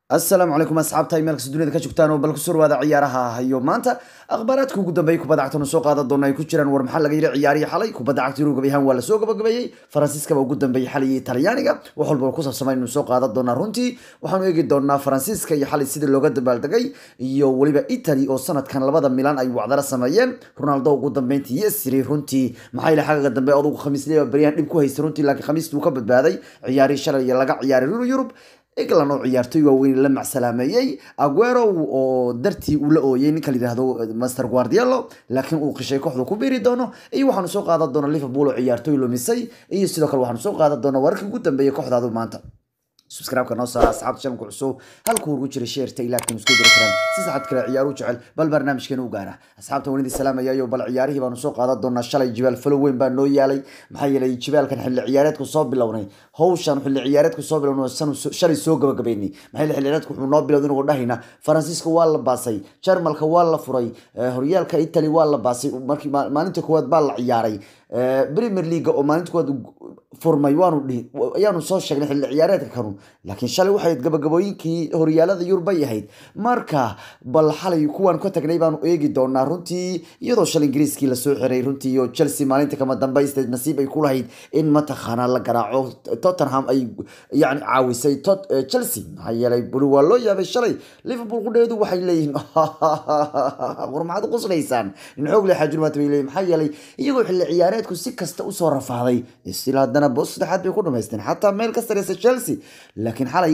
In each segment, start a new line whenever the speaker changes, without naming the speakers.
asalaamu calaykum asxaabta meel kasta dunida ka joogtaan oo bal kusoo dhawaada ciyaaraha hayo maanta akhbaaraadka ugu dambeeyay kubadda cagtanu soo qaadan doona ay ku jiraan war maxaa laga yidhi ciyaarihii xalay kubadda cagta yurub gabayahaan waa lasoo gabagabeeyey faransiiskaba ugu dambeeyey xalay iyo talyaaniga wax walba ku saabsamaa inuu soo qaadan doonaa runtii waxaanu eegi doonaa faransiiska iyo xalay sidii looga dabaaldegay iyo weliba italy oo sanadkan labada milan ay wacdala sameeyeen ronaldo ugu dambeyntii yesri runtii maxaa yili xagaga dambe adugu khamiisliya baryahan dhib ku haystay runtii laakiin khamiistii uu ka badbaaday ciyaarihii shalay iyo laga ciyaaray yurub england oo ciyaartoy waaweyn la macsalaameeyey aguero oo dartii uu la ooyey ninka layidhaahdo master guardielo laakiin uu qishay kooxdu ku biiri doono iyo waxaanu soo qaadan doona liverpool oo ciyaartoy lumisay iyo sidoo kale waxaanu soo qaadan doona wararkii ugu dambeeyay kooxdaadu maanta subscribe-ka noo saara asxaabta channelka cusub halkuu ugu jira sheerta ilaakin isku diri karaan si saxad kale ciyaaru jecel bal barnaamijkeena u gaara asxaabta wanidii salaamayayo bal ciyaarihii baanu soo qaadan doonaa shalay jibaal falo weyn baa noo yaalay maxaa yeelay jibaalkan xilli ciyaareedku soo bilownay hawshan xilli ciyaareedku soo bilownay sanu shalay soo gabagabeynay maxaa yeelay xilli ciyaareedku wuxuu noo bilowday inuu dhahayna faransiiska waa la baasay jarmalka waa la furay horyaalka italy waa la baasay markii maalinta koowaad baa la ciyaaray premier league oo maalinta koowaad furmay waanu dhihi ayaanu soo sheegnay xilli ciyaareedka kanu laakiin shalay waxay gabagabooyinkii horyaalada yurub bay ahayd marka bal xalay kuwaan ka tagnay baanu eegi doonaa runtii iyadoo shalay ingiriiskii lasoo xiray runtii iyo chelsea maalinta kama dambaysteed nasiib ay ku lahayd in mataqaanaa la garaaco tottenham ay yani caawisay chelsea maxaa yeelay buli waa loo yaabay shalay liverpool qudheedu waxay leeyihiin war maxaad u quslaysaan in xoog le xaajulmaata bay leeyihin maxaa yeelay iyagoo xilli ciyaareedku si kasta usoo rafaaday istil haddana boos saddexaad bay ku dhamaysteen xataa meel ka sareysa chelsea laakiin xalay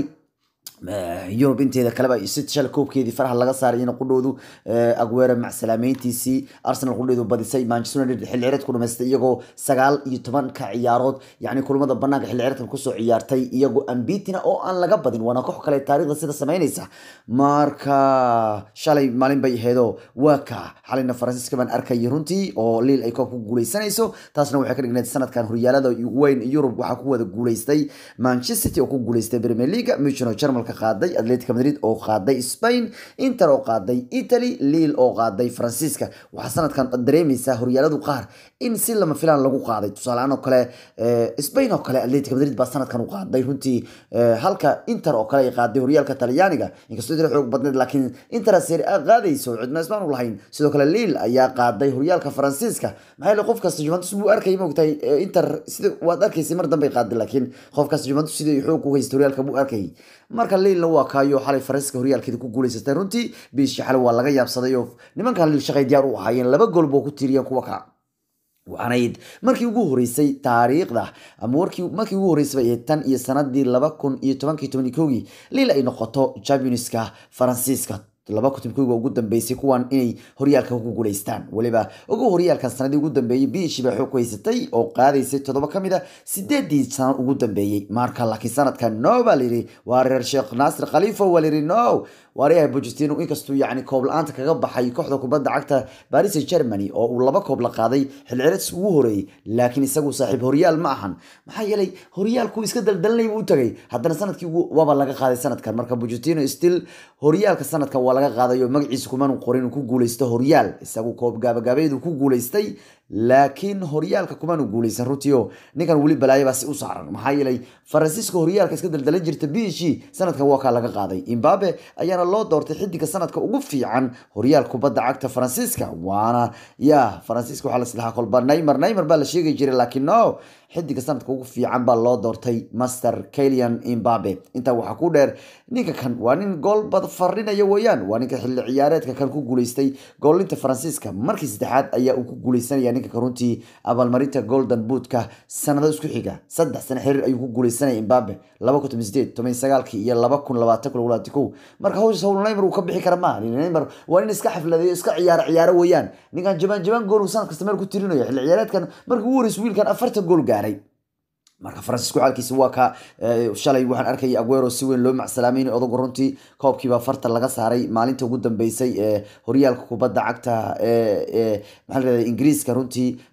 yurub inteeda kaleba si shal koobkeedii faraha laga saaray in qudhoodu aguero macsalaameyntiisii arsenal qudheedu badisay manchester united xilli ciyaareed ku dhamaystay iyagoo sagaal iyo tobanka ciyaarood yacni kulamada banaanka xilli ciyaareedkan kusoo ciyaartay iyagoo ambitina oo aan laga badin waana koox kale taariikhda sida sameynaysa marka shalay maalin bay aheedo waa ka xalayna faransiiska baan arkayay runtii oo liil ay koob ku guuleysanayso taasna waxay ka dhigneed sanadkan horyaalada weyn yurub waxaa ku wada guuleystay manchester city oo ku guuleystay premier league muchen oo germal qaaday atletico madrid oo qaaday spain inter oo qaaday italy liil oo qaaday faransiiska waxaa sanadkan dareemaysaa horyaaladu qaar in si lama filaan lagu qaaday tusaaleaan oo kale spain oo kale atletico madrid baa sanadkan u qaaday runtii halka inter oo kale ay qaaday horyaalka talyaaniga inkastoo inter xoog badneed laakiin inter serie a qaadayso cidna ismaan u lahayn sidoo kale liil ayaa qaaday horyaalka faransiiska maxaa yeele qof kasta juventus buu arkayay moogtahay inter sida waad arkaysay mar dambay qaaday laakiin qof kasta juventus sidii xoog ku haystay horyaalka buu arkayay marka liilna waa kaayo xalay faransiiska horyaalkeeda ku guuleysatay runtii biishii xalay waa laga yaabsaday oo nimankan liil shaqay diyaar u ahaayeen laba gool boo ku tiiriyeen kuwa ka waxaanayd markii ugu horeysay taariikhda ama warkii markii ugu horeysay bay tan iyo sanadii laba kun iyo tobankii toban iyo kowgii liil ay noqoto championska faransiiska laba kutim koyga ugu dambeysay kuwan inay horyaalka ku guuleystaan weliba ugu horyaalkan sanadii ugu dambeeyey biishi baa xoog ku haysatay oo qaadaysay toddoba ka mid a sideedii sano ugu dambeeyey marka laakiin sanadkan no baa layidhi waa reer sheekh naasir khaliifo waa layidhi no waaryaha bojestino inkastuu yacni koob la-aanta kaga baxay kooxda kubadda cagta baris germany oo uu laba koob la qaaday xilcireedsi ugu horeeyey laakiin isagu saaxiib horyaal ma ahan maxaa yeelay horyaalku iska daldalanay buu u tagay haddana sanadkii waaba laga qaaday sanadkan marka bojestino still horyaalka sanadkan waa laga qaadayo magaciisa kumanu qorin uu ku guuleysto horyaal isagu koob gaabagaabeedu ku guuleystay laakiin horyaalka kumanu guuleysan runtiio ninkan weli balaayabaa si u saaran maxaa yeelay faransiiska horyaalka iska daldalan jirta biishii sanadkan waa kaa laga qaaday imbabe ayaana loo doortay xidiga sanadka ugu fiican horyaal kubadda cagta faransiiska waana ya faransiiska waxaa laslahaa kolba neymer neymer baa la sheegi jiray laakiin no xidiga sanadka ugu fiican baa loo doortay master kalian imbabe intaa waxaa ku dheer ninka kan waa nin gool bad farinaya weeyaan waa ninka xilli ciyaareedka kan ku guuleystay goolinta faransiiska markii saddexaad ayaa uu ku guuleysanaya ninka kan runtii abaalmarinta golden bootka sanado isku xiga saddex sano xiriir ayuu ku guuleysanaya imbabe laba kun toban sideed toban sagaalkii iyo laba kun labaatan kun labaatan kow marka hawshaas hawl neymer uu ka bixi kara ma neymer waa nin iska xafladeeyo iska ciyaaro ciyaaro weeyaan ninkan jabaan jabaan gool uu sanad kasta meel ku tirinayo xilli ciyaareedkan markii ugu horeysa wiilkan afartan gool gaaray marka faransiisku xaalkiisa waa ka shalay waxaan arkayay aguero si weyn loo macsalaameyn odagu runtii koobkiiba farta laga saaray maalinta ugu dambeysay ee horyaalka kubadda cagta maxaa la ingiriiska runtii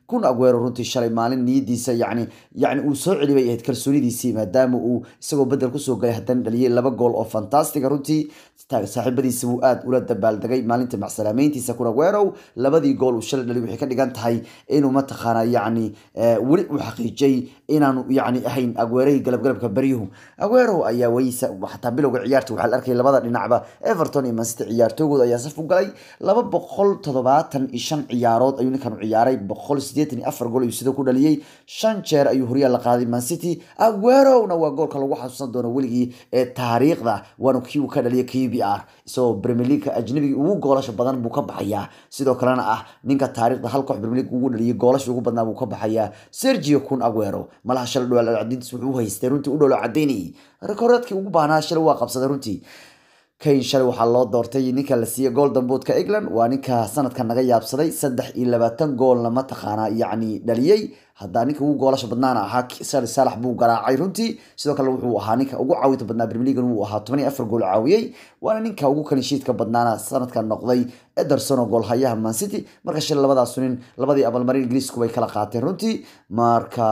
kun aguero runtii shalay maalin niyadiisa yani yani uu soo celi bay ahayd kalsoonidiisii maadaama uu isagoo bedel kusoo galay haddana dhaliyay laba gool oo fantastiga runtii saaxiibadiisa buu aada ula dabaaldegay maalinta macsalaameyntiisa kun aguero labadii gool uu shalay dhaliy waxay ka dhigan tahay inuu mataqaana yani weli uu xaqiijiyey inaanu yani ahayn aguerahii galabgalabka baryuhu aguero ayaa wayisa xataa bilowga ciyaarta waxaa la arkay labada dhinacba everton iyo mancity ciyaartoogooda ayaa saf u galay laba boqol toddobaatan iyo shan ciyaarood ayuu ninkan u ciyaaray boqol sideetan iyo afar gool ayuu sida ku dhaliyey shan jeer ayuu horyaal la qaaday mancity aguerona waa goolka lagu xasuusan doono weligii ee taariikhda waana kii uu ka dhaliyay k b r isagoo premier leagueka ajnabigii ugu goolasha badan buu ka baxayaa sidoo kalena ah ninka taariikhda hal koox premier league ugu dhaliyay goolasha ugu badnaa buu ka baxayaa sergio kun aguero malaha shalay dhowaal cadiintiis wuxuu u haystay runtii u dhowlo cadaynayay rekoreedkii ugu baahnaa shalay waa qabsaday runtii kane shalay waxaa loo doortay ninka la siiyey golden boodka england waa ninka sanadkan naga yaabsaday saddex iyo labaatan goolna mataqaanaa yacni dhaliyey haddaa ninka ugu goolasha badnaana ahaa sali saalax buu garaacay runtii sidoo kale wuxuu ahaa ninka ugu caawinta badnaa brimilegan wuu ahaa toban iyo afar gool caawiyey waana ninka ugu kalinshiidka badnaana sanadkan noqday ederson oo goolhayaha mancity marka shalay labadaas nin labadii abaalmarin ingiriisku bay kala qaateen runtii marka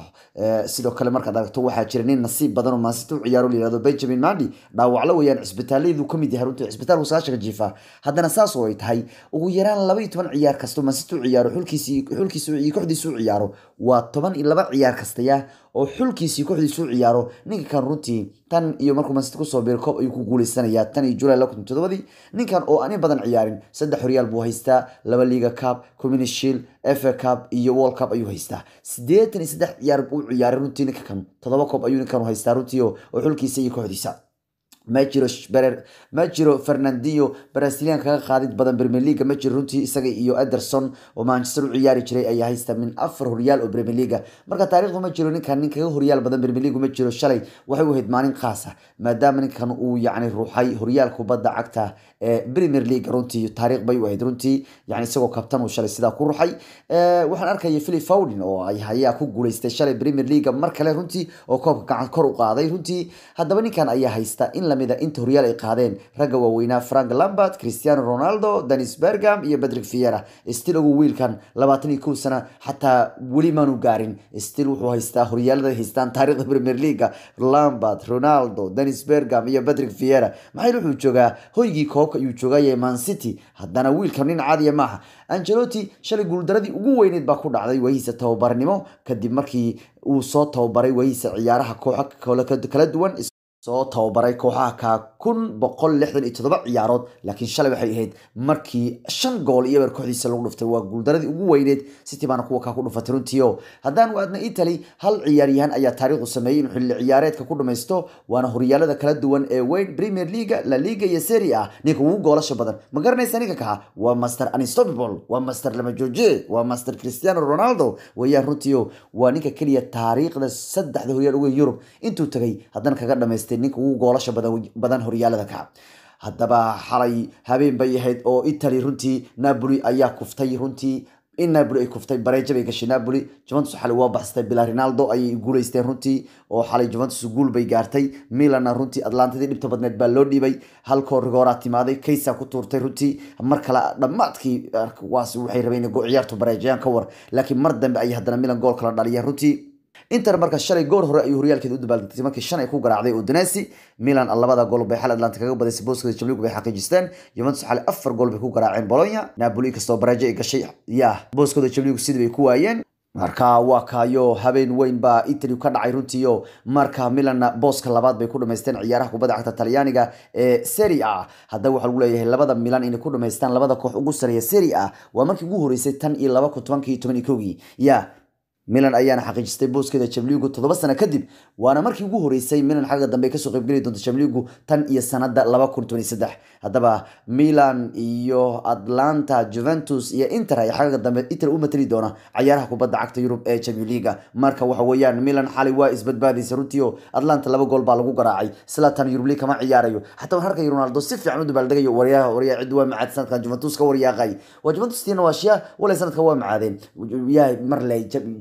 sidoo kale markaad aragto waxaa jira nin nasiib badan oo mancity u ciyaaro la yihahdo benjamin mandi dhaawaclo weeyaan cisbitaaladuu kamid yahay runtii cisbitaalku sagaashanka jiifa haddana saas oo ay tahay ugu yaraan laba iyo toban ciyaar kasto mancity u ciyaaro xulkiisi xulkiisa iyo kooxdiisa u ciyaaro waa toban iyo laba ciyaar kastaya oo xulkiisii kooxdiisu u ciyaaro ninka kan runtii tan iyo markuu mancity kusoo biiro koob ayuu ku guuleysanayaa tan iyo julay laba kun todobadii ninkan oo ani badan ciyaarin saddex horyaal buu haystaa laba liga cup community shield fa cup iyo world cup ayuu haystaa siddeetan iyo saddex ciyaar buu ciyaaray runtii ninka kan todoba koob ayuu ninkan haystaa runtii oo xulkiisa iyo kooxdiisa ma jiro berer ma jiro fernandinho brazilian kaga qaadid badan premier leaga ma jiro runtii isaga iyo ederson oo manchester u ciyaari jiray ayaa haysta min afar horyaal oo premier leaga marka taariikhdu ma jiro ninkan nin kaga horyaal badan premier league ma jiro shalay waxay u ahayd maalin khaasa maadaama ninkan uu yacni ruuxay horyaal kubadda cagta ee premier league runtii taariikh bay u ahayd runtii yani isagoo kabtan uu shalay sidaa ku ruxay waxaan arkaya philip fowdin oo ay ayaa ku guuleystay shalay premier leaga mar kale runtii oo koobka gacan kor u qaaday runtii haddaba ninkan ayaa haysta in lamida inta horyaal ay qaadeen ragga waaweynaa frank lambert cristiano ronaldo denis bergam iyo patrick fiera stil ugu wiilkan labaatan iyo kow sana xataa weli maanu gaarin stil wuxuu haystaa horyaalada haystaan taariikhda premier leaga lambert ronaldo denis bergam iyo patrick fiera maxay wuxuu joogaa hoygii koobka ayuu joogaya man city haddana wiilkan nin caadiya maaha angelotti shalay guuldaradii ugu weyneyd baa ku dhacday waahiisa tababarnimo kadib markii uu soo tababaray waahiisa ciyaaraha kooxo kala duwan soo tababaray kooxaha ka kun boqol lixdan iyo toddoba ciyaarood laakiin shalay waxay ahayd markii shan gool iyo eber kooxdiisa lagu dhuftay waa guuldaradii ugu weyneed city baana kuwa kaa ku dhufatay runtiio haddaan waadna italy hal ciyaaryahan ayaa taariikhdu sameeyey inuu xilli ciyaareedka ku dhamaysto waana horyaalada kala duwan ee weyn premier leaga la liga iyo serie a ninka ugu goolasha badan ma garanaysa ninka kaha waa master unstoppable waa master lama jooje waa master cristiano ronaldo wayaan runtiio waa ninka keliya taariikhda saddexda horyaal uga yurub intuu tagay haddana kaga dhamaystay ninka ugu goolasha badan horyaalada ka haddaba xalay habeen bay ahayd oo italy runtii napoli ayaa kuftay runtii in napoli ay kuftay bareeja bay gashay napoli juventus xalay waa baxsatay bila ronaldo ayay guuleysteen runtii oo xalay juventus guul bay gaartay milanna runtii atlantadii dhibta badneed baa loo dhiibay halkoo rigooraa timaaday kaysa ku tuurtay runtii mar kale dhammaadkii waas waxay rabeen ciyaartu bareejayaan ka war laakiin mar dambe ayay haddana milan gool kala dhaliyeen runtii inter marka shalay goor hore ayuu horyaalkeeda u dabaaldegtay markii shan ay ku garaacday udinesi milan labada gool bay xal atlanta kaga badaysay booskooda jamligu bay xaqiijisteen juventus xalay afar gool bay ku garaaceen bologna napoli kastoo bareejo ay gashay ya booskooda jamligu sidii bay ku waayeen marka waa kaayo habeen weyn baa italy ka dhacay runtiio marka milanna booska labaad bay ku dhamaysteen ciyaaraha kubadda cagta talyaaniga ee serie a haddaba waxaa lagu leeyahay labada milan inay ku dhamaystaan labada koox ugu sareeya serie a waa markii ugu horeysay tan iyo laba kun tobankii toban iyo kowgii ya milan ayaana xaqiijistay booskeeda jamligu toddoba sano kadib waana markii ugu horeysay milan xagga dambe kasoo qaybgeli doonto jamligu tan iyo sanada laba kun toban iyo saddex haddaba milan iyo atlanta juventus iyo inter ay xagga dambe inter u matali doona cayaaraha kubadda cagta yurub ee champion leaga marka waxa weeyaan milan xalay waa isbadbaadaysa runtii oo atlanta laba gool baa lagu garaacay slatan yurub league kama ciyaarayo xataa waan arkay ronaldo si fiican u dabaaldegayo waryaha waryaa cid waa macaad sanadkan juventus ka waryaaqay waa juventus tiina waa shiya walay sanadka waa macaadeen yahay mar le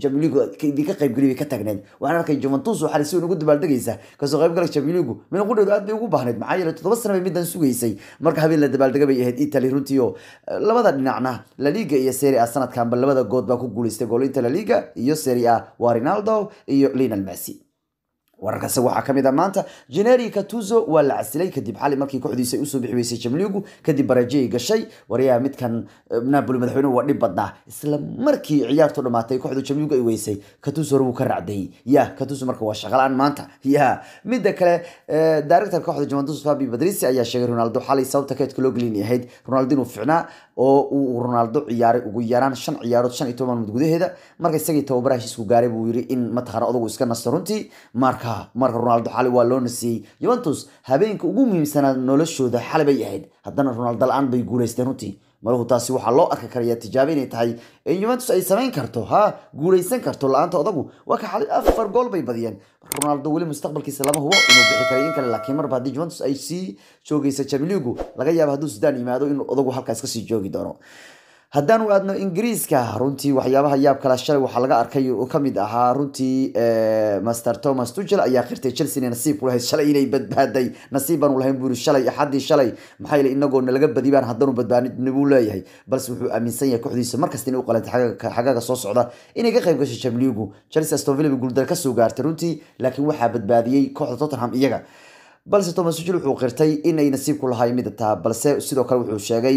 champions league idinka qaybgeliy bay ka taagneed waxaan arkay juventus oo xalay si weyn ugu dabaaldegaysa kasoo qaybgalka champions league mina qudheedu aad bay ugu baahneyd maxaa yeelay toddoba sano bay middan sugaysay marka habeen la dabaaldega bay ahayd italy runtii oo labada dhinacna la liga iyo serie a sanadkanba labada good baa ku guuleystay goolinta la liga iyo serie a waa ronaldo iyo lionel messi wararkaasi waxaa kamid ah maanta generi catuzo waa la casilay kadib xali markii kooxdiisa ay usoo bixi weysay jamligu kadib baraajiyay gashay waryaha midkan napoli madaxweynuhu waa dhib badnaa isla markii ciyaartu dhamaatay kooxdu jamligu ay weysay catuzo hore wuu ka racdayey ya catuzo marka waa shaqalaan maanta ya midda kale director kooxda juventus fabi badrisi ayaa sheegay ronaldo xalay sababta keedka loo gelin ahayd ronaldo inuu ficnaa oo uu ronaldo ciyaaray ugu yaraan shan ciyaarood shan iyo toban maalmood gudaheeda marka isagii tababaraha heshiisku gaaray buu yiri in mataqaana odagu iska nasto runtii marka marka ronaldo xalay waa loo nasiyey juventus habeenka ugu muhiimsanaa noloshooda xalay bay ahayd haddana ronaldo la-aan bay guuleysteen runtii maluhu taasi waxaa loo arki karaya tijaabo inay tahay in juventus ay samayn karto ha guuleysan karto la-aanta odagu waa ka xalay afar gool bay badiyeen ronaldo weli mustaqbalkiisa lama hubo inuu bixi karay in kale laakiin marba haddii juventus ay sii joogaysa jamiligu laga yaabo hadduu sudan yimaado inuu odagu halkaas kasii joogi doono haddaan u aadno ingiriiska runtii waxyaabaha yaab kala shalay waxaa laga arkay oo kamid ahaa runtii master thomas tuchel ayaa qirtay chelsea inay nasiib ku lahayd shalay inay badbaaday nasiib baan u lahayn buu yiri shalay axaddii shalay maxaa yeelay inagoo nalaga badi baan haddanu badbaadin buu leeyahay balse wuxuu aaminsan yahay kooxdiisa markasta inay u qalantay xagaaga soo socda inay ka qayb gashay jamligu chelsea aston villa bay guuldar kasoo gaartay runtii laakiin waxaa badbaadiyey kooxda tottenham iyaga balse thomas tuchel wuxuu qirtay inay nasiib ku lahay mida taa balse sidoo kale wuxuu sheegay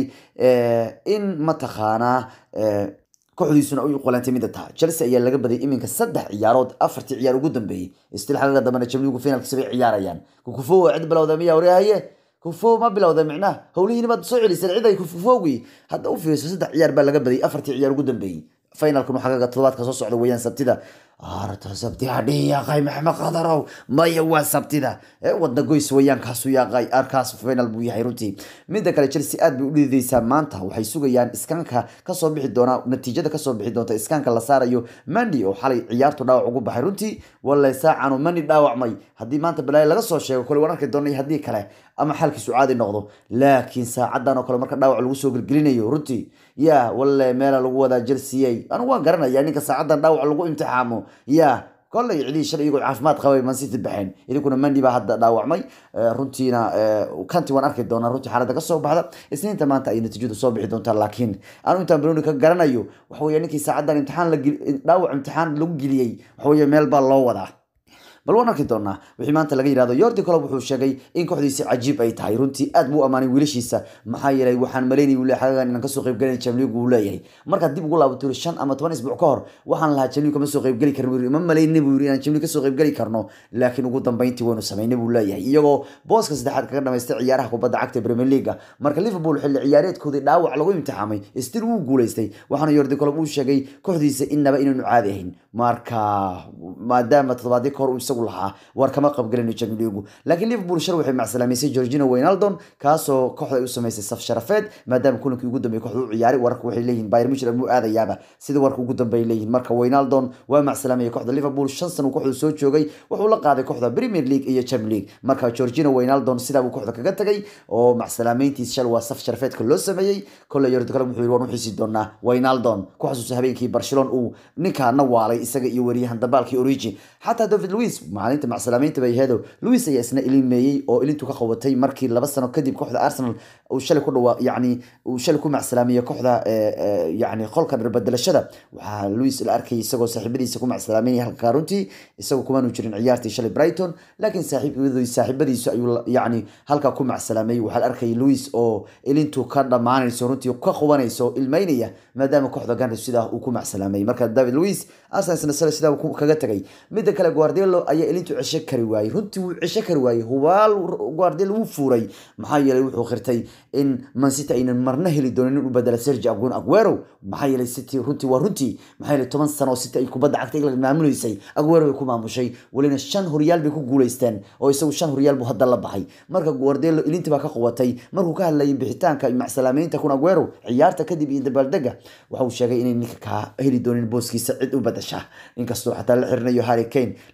in mataqaanaa kooxdiisuna u qalantay mida taa chelsea ayaa laga badiyay iminka saddex ciyaarood afartii ciyaar ugu dambeeyey stil xagaga dambena jamligu finalkiisa bay ciyaarayaan kukufo waa cid bilowda miyaa waryahaye kufo ma bilowda micnaha howlihiina baad soo celiseen cid ay kufofoogi hadda u fiirso saddex ciyaar baa laga badiyay afartii ciyaar ugu dambeeyey finalkan xagaga toddobaadka soo socda weeyaan sabtida arta sabti hadhihi yaaqay maxmed qadarow maya waa sabtida wadna goys weeyaan kaasu yaaqay arkaas final buu yahay runtii midda kale chelsea aad bay u dhididaysaa maanta waxay sugayaan iskaanka kasoo bixi doona natiijada kasoo bixi doonta iskaanka la saarayo mandi oo xalay ciyaartu dhaawac ugu baxay runtii walla saacanu mandi dhaawacmay haddii maanta balaayo laga soo sheego kole waan arki doonay haddii kale ama xaalkiisu caadi noqdo laakiin saacadan oo kale marka dhaawac lagu soo gelgelinayo runtii ya walle meela lagu wadaa chelsea anigu waan garanaya ninka saacadan dhaawac lagu imtixaamo ya kolley cidii shalay iyagoo caafimaad qabay man city baxeen idinkuna mandi baa hadda dhaawacmay runtiina kanti waan arki doonaa runtii xaaladda kasoo baxda isniinta maanta ay natiijadu soo bixi doontaa laakiin anu intaan broni ka garanayo waxa weeye ninkii saacadan imtixaan la dhaawac imtixaan lagu geliyey waxa weeye meel baa loo wadaa bal waan arki doonaa wixii maanta laga yidhahdo yordi colob wuxuu sheegay in kooxdiisi cajiib ay tahay runtii aad buu amaanay wiilashiisa maxaa yeelay waxaan malaynay uu leeyahay xagagan inaan kasoo qaybgelin jamligu uu leeyahay markaad dib ugu laabato yiri shan ama toban isbuuc ka hor waxaan lahaa jamligu kama soo qaybgeli karin buu ma malaynay buu yiri inaan jamligu kasoo qaybgeli karno laakiin ugu dambeyntii waynu samaynay buu leeyahay iyagoo booska saddexaad kaga dhamaystay ciyaaraha kubadda cagta premier leaga marka liverpool xilli ciyaareedkoodii dhaawac lagu imtixaamay stil wuu guuleystay waxaana yordi colob uu sheegay kooxdiisa innaba inaanu caadi ahayn marka maadaama toddobaadii ka hor uu isagu lahaa war kama qabgelino jamiligu laakiin liverpool shal waxay macsalaameysay georgino waynaldon kaasoo kooxda ay u samaysay saf sharafeed maadaama kulankii ugu dambeeyay kooxda u ciyaaray wararka waxay leeyihin bayr mushir muu aadayaaba sida warka ugu dambeey leeyihin marka waynaldon waa macsalaameeyay kooxda liverpool shan san uu kooxdu soo joogay wuxuu la qaaday kooxda premier league iyo champions league marka georgino waynaldon sidaa buu kooxda kaga tagay oo macsalaameyntiis shal waa saf sharafeedka loo sameeyey kolle yordi kale wuxuu yiri waan u xiisi doonaa waynaldon ku xasuusa habeenkii barcelona uu ninkaana waalay isaga iyo wariyahan dabaalkii origi xataa david louis maalinta macsalaameynta bay aheedo louis ayaa isna ilimeeyey oo ilintu ka qabatay markii laba sano kadib kooxda arsenal uu shalay ku dhawaa yacni uu shalay ku macsalaameeyey kooxda yacni qolka dharbedelashada waxaa louis la arkayay isagoo saaxiibadiisa ku macsalaameynaya halka runtii isagoo kumaanu jirin ciyaartii shalay brighton laakiin saaxiibadiisu saaxiibadiisu ayuu yacni halkaa ku macsalaameeyey waxaa la arkayay louis oo ilintu ka dhammaanayso runtii ka qubanayso ilmeynaya maadaama kooxda ganris sidaa uu ku macsalaameeyey marka david louis arsenal shalay sidaa kaga tagay midda kale guardelo ayaa ilintu cesho kari waayey runtii wuu cesho kari waayey hubaal guardelo wuu fuuray maxaa yeelay wuxuu qirtay in mancity aynan marna heli doonin in u bedela sergi agun aguero maxaa yeelay city runtii waa runtii maxaa yeelay toban sano oo city ay kubadda cagta england maamuleysay aguero bay ku maamushay welina shan horyaal bay ku guuleysteen oo isagu shan horyaal buu hadda la baxay marka guardelo ilintii baa ka qubatay markuu ka hadlayay bixitaanka iyo macsalaameynta kun aguero ciyaarta kadib iyo dabaaldega waxa uu sheegay inay ninka kaa heli doonin booskiisa cid u badasha inkastoo xataa la xirinayo harry kane la guardelo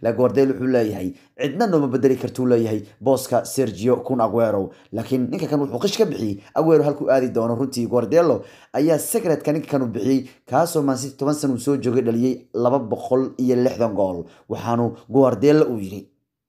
guardiola wuxuu leeyahay cidna nooma bedeli kartuu leeyahay booska sergio kun aguero laakiin ninka kan wuxuu qish ka bixiyey aguero halkuu aadi doono runtii guardiola ayaa secretka ninka kan uu bixiyey kaasoo mancity toban sana uu soo joogay dhaliyey laba boqol iyo lixdan gool waxaanu guardiola uu yidhi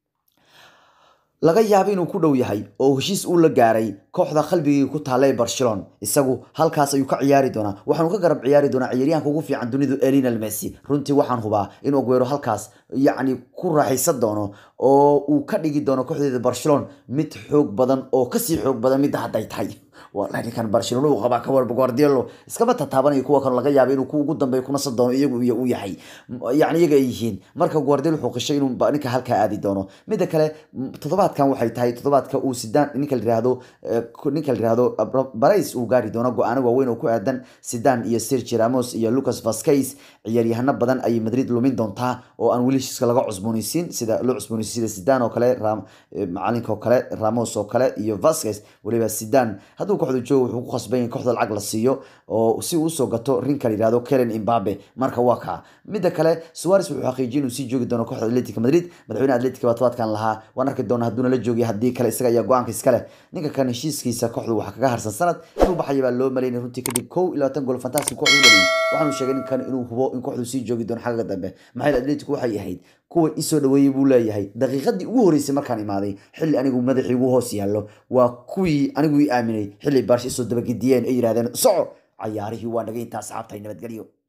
laga yaabo inuu ku dhow yahay oo heshiis uu la gaaray kooxda qalbigii ku taalla ee barcelona isagu halkaas ayuu ka ciyaari doonaa waxaanu ka garab ciyaari doonaa ciyaaryahanka ugu fiican dunidu elinal messi runtii waxaan hubaa in aguero halkaas yacni ku raaxaysan doono oo uu ka dhigi doono kooxdeeda barcelona mid xoog badan oo kasii xoog badan midda hadday tahay wallahi ninkan barcelona uu qabaa ka warba guardiola iskama tataabanayo kuwa kan laga yaabo inuu ku ugu dambeeyo kuna san doono iyagu iyo uu yahay yacni iyaga ay yihiin marka guardiola wuxuu qishay inuu ninka halkaa aadi doono midda kale toddobaadkan waxay tahay toddobaadka uu sidaan ninka la yihahdo ninka la yihahdo barais uu gaari doono go-aano waaweyn oo ku aadan sidan iyo sergi ramos iyo lucas vasquez ciyaaryahano badan ayay madrid lumin doontaa oo aan weli heshiiska laga cusboonaysiin sida loo cusboonaysiin sida sidan oo kale macalinka oo kale ramos oo kale iyo vasquez weliba sidan hadduu kooxda joogo wuxuu ku khasban yahay kooxda lacag la siiyo oo si uu usoo gato rinka la yihahdo kelen imbabe marka waa kaa midda kale suares wuxuu xaqiijiyay inuu sii joogi doono kooxda atletica madrid madaxweyne atletica baa tobaadkan lahaa waan arki doona hadduuna la joogay haddii kale isaga ayaa go-aanka iskale ninka kan heshiiskiisa kooxdu waxaa kaga harsan sanad inuu baxaya baa loo malaynay runtii kadib kow iyo labaatan gool fantastic kooxdu u dhaliyay waxaanu sheegay ninkan inuu hubo in kooxdu sii joogi doono xagga dambe maxay atletico waxay ahayd kuwa isoo dhaweeyey buu leeyahay daqiiqadii ugu horeysay markaan imaaday xilli anigu madaxii ugu hoos yaallo waa kuwii anigu ii aaminay xilli baarsha isoo dabagediyeen ay yidhahdeen soco cayaarihii waa naga intaa asxaabtay nabadgelyo